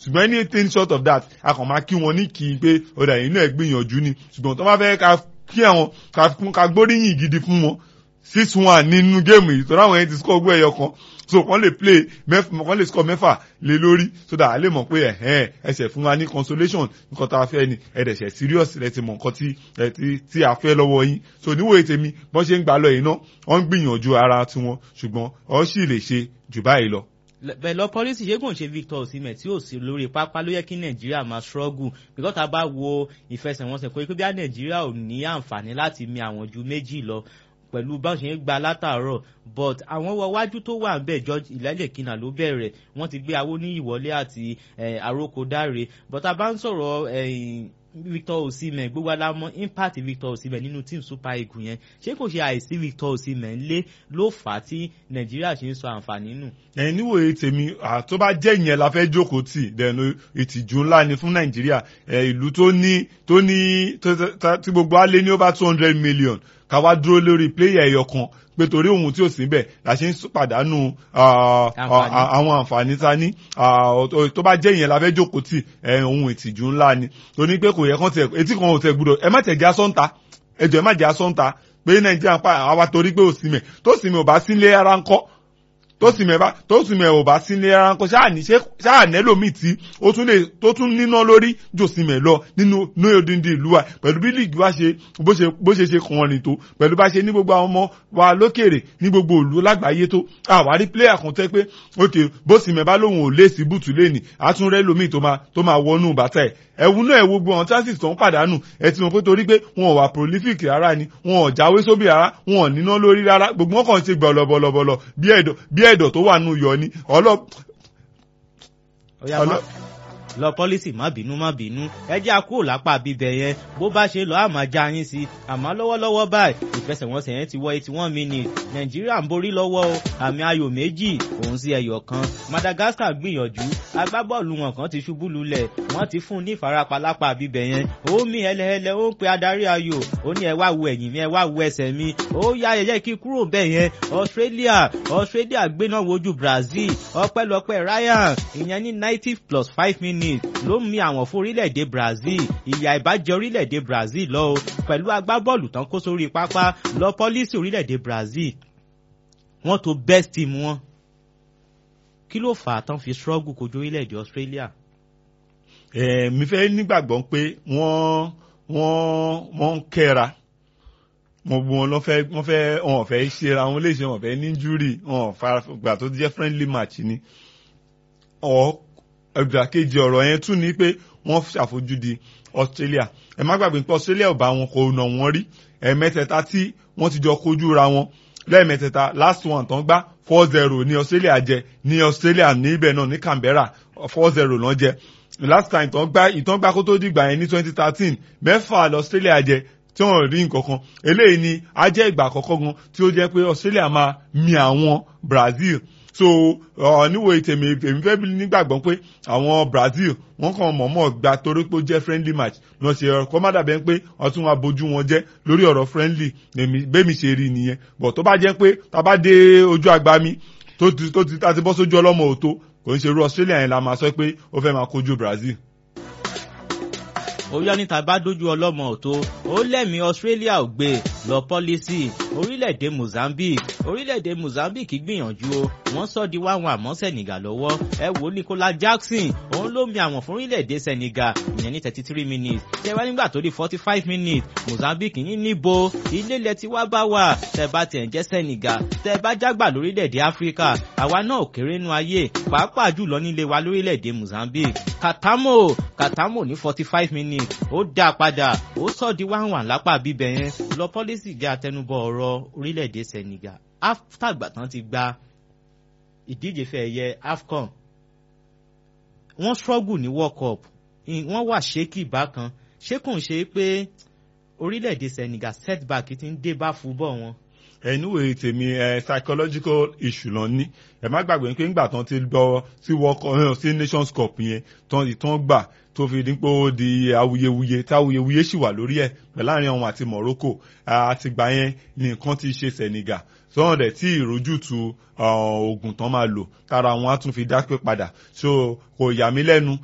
ṣùgbọ́n anything short of that a kàn máa kí wọn ní kí n pé ọ̀dà yìí náà gbìyànjú ni ṣùgbọ́n tó bá fẹ́ ká kí àwọn ká gbóríyìn gidi fún wọn six one nínú géèmù yìí tó ráwọn yẹn ti score ogún ẹyọ kan so kàn lè play mẹ́fà kàn lè score mẹ́fà lé lórí so that a lè mọ̀ pé ẹ̀hẹ́n ẹsẹ̀ fún wa ní consolation nǹkan tá a fẹ́ ni ẹ̀dẹ̀sẹ̀ serious rẹ̀ ti mọ̀ nǹkan tí tí a fẹ́ lọ́wọ́ yín so níwòye tèmi bọ́n ṣe ń gbà lọ yìí náà wọ́n ń gbìyànjú ara tiwọn ṣùgbọ́n ọ sì lè ṣe jù báyìí lọ bẹ́ẹ̀ lọ pọ́lísì ṣé kò ń ṣe Victor Osimhen tí ò sí lórí pápá ló yẹ kí Nàìjíríà máa struggle because tá a bá wo ìfẹsẹ̀wọnsẹ̀ pé bí Nàìjíríà ò ní àǹfààní láti mi àwọn ju méjì lọ pẹ̀lú bá ṣe ń gba látàárọ̀ but àwọn wọ wájú tó wà ń bẹ̀ George Ìlẹ́lẹ̀kínà ló bẹ̀rẹ̀ wọ́n ti gbé awó ní ìwọlé àti àrókòdáre but a bá ń sọ̀rọ̀ Victor Osimhen gbogbo alamọ impact Victor Osimhen nínú team Super Eagles yẹn ṣé kò ṣe àìsí Victor Osimhen lé ló fà á tí Nàìjíríà ṣe ń sọ àǹfààní nù. ẹ níwòye tèmi tó bá jẹ́ ìyẹn la fẹ́ jókòó tì dẹnu ìtìjú ńlá ni fún Nàìjíríà ìlú tó ní tó ní tí gbogbo á lé ní over two hundred million ká wá dúró lórí pléyà ẹyọ kan pé torí ohun tí ò sí bẹ́ẹ̀ la ṣe ń pàdánù àwọn àǹfààní ta ní tó bá jẹ́ ìyẹn la fẹ́ jókòó tì ohun ìtìjú ńlá ni torí pé kò yẹ kán tiẹ̀ etí kan ò tẹ̀ gbúdọ̀ ẹ má tẹ̀ já sọ́ńtà ẹjọ́ ẹ má já sọ́ńtà pé nàìjíríà pa àwa torí pé òsìmẹ̀ tó sì mi ò bá sílé ara ńkọ́ tó sì mẹ́fà tó sì mẹ́ ò bá sílé ara ńkọ́ ṣáà nẹ́lòmíì tí ó tún lè tó tún níná lórí jòsìmẹ̀ lọ nínú ní odindi ìlú wa pẹ̀lú bí líìgì wa ṣe bó ṣe bó ṣe ṣe kàn rìn tó pẹ̀lú bá ṣe ní gbogbo àwọn ọmọ wa lókèrè ní gbogbo ìlú lágbàáyé tó àwárí pléyà kan tẹ́ pé ok bó sì mẹ́ bá lóun ò lé sí bùtù lẹ́nì àtúnrẹ́ lómi tó máa tó máa wọnú bàtà ẹ̀ ẹ̀wù náà ẹ̀ gbogbo àwọn chances tó ń pàdánù ẹ̀ ti mọ̀ pé torí pé wọn ò wà prolific rárá ni wọn ò jáwé sóbì rárá wọn ò níná lórí rárá gbogbo wọn kàn ṣe gbọ̀lọ̀bọ̀lọ̀bọ̀lọ̀ bí ẹ̀dọ̀ bí ẹ̀dọ̀ tó wà nù yọ ni ọlọ́. lọ pọ́lísì má bínú má bínú ẹ jẹ́ àkúrò lápá bíbẹ̀ yẹn bó bá ṣe lọ àmọ́ já yín sí àmọ́ lọ́wọ́lọ́wọ́ báyìí ìfẹsẹ̀wọnsẹ̀ yẹn ti wọ eighty one minutes nàìjíríà ń borí lọ́wọ́ o àmì ayò méjì òun sí ẹyọ kan madagascar gbìyànjú agbábọ́ọ̀lù wọn kan ti ṣubú lulẹ̀ wọ́n ti fún un ní ìfarapa lápá bíbẹ̀ yẹn ó mí ẹlẹ́ẹlẹ́ ó ń pe adarí ayò ó ní ẹ wá wo ẹ̀yìn mi ẹ wá wo ẹsẹ̀ mi ó yá ẹyẹ kí kúrò bẹ́ẹ̀ yẹn australia australia gbéná wojú brazil ọpẹ́lọpẹ́ ryan ìyẹn ní ninety plus five minutes ló mi àwọn fún orílẹ̀-èdè brazil ìyà ìbàjẹ́ orílẹ̀-èdè brazil lọ o pẹ̀lú agbábọ́ọ̀lù tán kó sórí pápá lọ pọ́lísì orílẹ̀-èdè brazil wọ́n tó best team wọn kí ló fà á tán fi struggle kojú orílẹ̀-èdè australia. ẹ mi fẹ́ nígbàgbọ́ pé wọ́n wọ́n wọ́n ń kẹ́ra mo bu wọn lọ fẹ́ wọ́n fẹ́ wọn fẹ́ ṣera wọn léṣe wọn fẹ́ ní júrì wọn gbà tó jẹ́ friendly match ni ọ ìdàkejì ọ̀rọ̀ yẹn tún ni pé wọ́n ṣàfojúdi australia ẹ má gbàgbé pé australia ò bá wọn kò nà wọ́n rí ẹ̀ẹ̀mẹ́tẹ̀ẹ̀ta tí wọ́n ti jọ kojú ra wọn lẹ́ẹ̀mẹ́tẹ̀ẹ̀ta last one tán gbá four zero ní australia jẹ ní australia ní ibẹ̀ náà ní canberra four zero náà jẹ last time tán gbá ìtàn gbá kó tó dìgbà yẹn ní twenty thirteen mẹ́fà lọ australia jẹ tí wọ́n rí nǹkan kan eléyìí ni á jẹ́ ìgbà àkọ́kọ́ gan tí ó jẹ́ pé australia máa mi àwọn brazil so níwò ìtẹ̀mí èmi fẹ́ bí nígbàgbọ́ pé àwọn brazil wọ́n kàn mọ̀ọ́mọ̀ gba torí pé ó jẹ́ friendly match lọ ṣe ọ̀rọ̀ kọ́ má dàbẹ́ pé ọtún wa bójú wọn jẹ́ lórí ọ̀rọ̀ friendly bẹ́mi ṣe rí nìyẹn bọ̀ tó bá jẹ́ pé tá a bá dé ojú àgbá mi tó ti tó ti tá ti bọ́ sójú ọlọ́mọ òtó kò ń ṣe irú australia yẹn la máa sọ pé ó fẹ́ máa kojú brazil oyá níta bá dójú ọlọ́mọ òtó ó lẹ́mìí australia ò gbé lọ pọ́lísì orílẹ̀-èdè mozambique orílẹ̀-èdè mozambique gbìyànjú o wọ́n sọ di wáwọn àmọ́ senegal lọ́wọ́ ẹ wò nicola jackson òun ló mi àwọn fún orílẹ̀-èdè senegal ìyẹn ní thirty three minutes tẹ wá nígbà tó di forty five minutes mozambique ní níbo ilé ilẹ̀ tí wá bá wà tẹ bá tiẹ̀ ń jẹ́ senegal tẹ bá jágbà lórílẹ̀-èdè áfíríkà àwa náà ò kéré nú ayé pàápàá jùlọ nílé wa lórílẹ̀-èdè mozambique katamo katamo ní forty five minutes ó dá padà ó sọ di wáhùn lápá bíbẹ yẹn lọ pọ́lísì jẹ́ àtẹnubọ̀ ọ̀rọ̀ orílẹ̀-èdè senegal aftagba tán ti gba ìdíje fẹ́ ẹ̀yẹ afcon wọ́n struggle ní world cup wọ́n wà ṣékì bákan ṣé kò ń ṣe pé orílẹ̀-èdè senegal setback ti ń dé bá fúbọ̀ wọn ẹnuwe tèmi ẹ psychological issue lọ ní ẹ má gbàgbé pé ńgbà tán ti gbọ́ sí world cup sí nations cup yẹn tán ìtàn gbà tó fi dín pé ó di awuyewuye tí awuyewuye sì wà lórí ẹ pẹ̀lú àárín àwọn àti morocco àtìgbà yẹn ní nǹkan ti ṣe senegal sọ́wọ́n dẹ̀ tí ìrójútu oògùn tán máa lò tára wọn á tún fi dápé padà so kò yà mí lẹ́nu